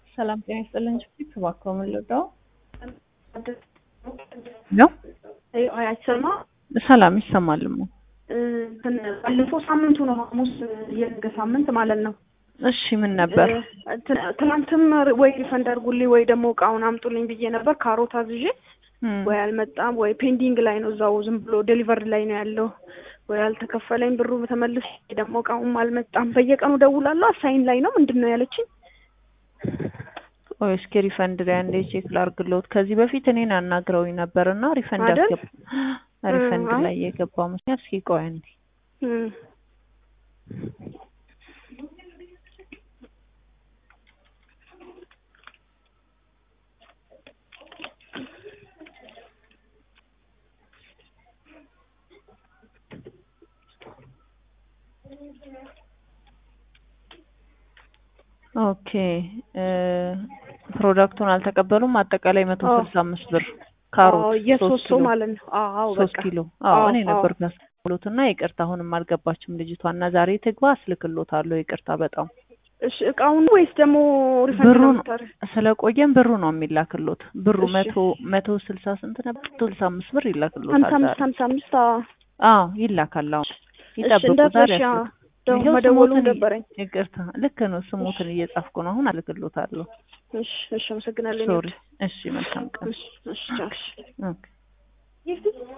ሰላም ጤና ይስጥልን። ጅቡቲ እባክዎ ምን ልርዳው? ነው አይሰማ ሰላም ይሰማልም። እንትን ባለፈው ሳምንቱ ነው ሐሙስ የነገ ሳምንት ማለት ነው። እሺ ምን ነበር? እንትን ትናንትም ወይ ሪፈንድ አድርጉልኝ ወይ ደግሞ እቃውን አምጡልኝ ብዬ ነበር። ካሮት አዝዤ እም፣ ወይ አልመጣም ወይ ፔንዲንግ ላይ ነው እዛው ዝም ብሎ ዴሊቨሪ ላይ ነው ያለው። ወይ አልተከፈለኝ ብሩ ተመልሶ ደግሞ እቃውም አልመጣም። በየቀኑ ደውላለሁ አሳይን ላይ ነው ምንድን ነው ያለችኝ። ቆይ እስኪ ሪፈንድ ላይ አንዴ ቼክ ላድርግልዎት። ከዚህ በፊት እኔን አናግረውኝ ነበር እና ሪፈንድ አይደል? አስገባ ሪፈንድ አይ። ላይ የገባው ምክንያት እስኪ ቆይ አንዴ እም። ኦኬ እ ፕሮዳክቱን አልተቀበሉም። አጠቃላይ መቶ አዎ። ስልሳ አምስት ብር ካሮት አዎ፣ ሶስት የሶስት ሰው ኪሎ ማለት ነው። አዎ ሶስት በቃ ኪሎ አዎ አዎ፣ እኔ አዎ። ነበር ያስቀበሉት እና ይቅርታ አሁንም አልገባችም ልጅቷ እና ዛሬ ትግባ አስልክሎታለሁ ይቅርታ በጣም እሺ እቃውን ወይስ ደግሞ ሪፈንድ ብሩ ነው ነው የምታደርግ? ስለቆየም ብሩ ነው የሚላክሎት ብሩ እሺ። መቶ መቶ ስልሳ ስንት ነበር መቶ ስልሳ አምስት ብር ሀምሳ ይላክሎታል አምስት ዛሬ ሀምሳ አምስት አዎ። አዎ ይላካል አሁን እሺ ይጠብቁ ዛሬ እንዳትረሺ። ያስልክ ደው ይኸው መደወሉ ስሞትን ደበረኝ። ይቅርታ ልክ ነው ስሞትን እየጻፍኩ ነው አሁን አልክሎታለሁ እሺ እሺ፣ አመሰግናለሁ። ሶሪ እሺ መልካም ቀን እሺ እሺ፣ ቻው። እሺ። ኦኬ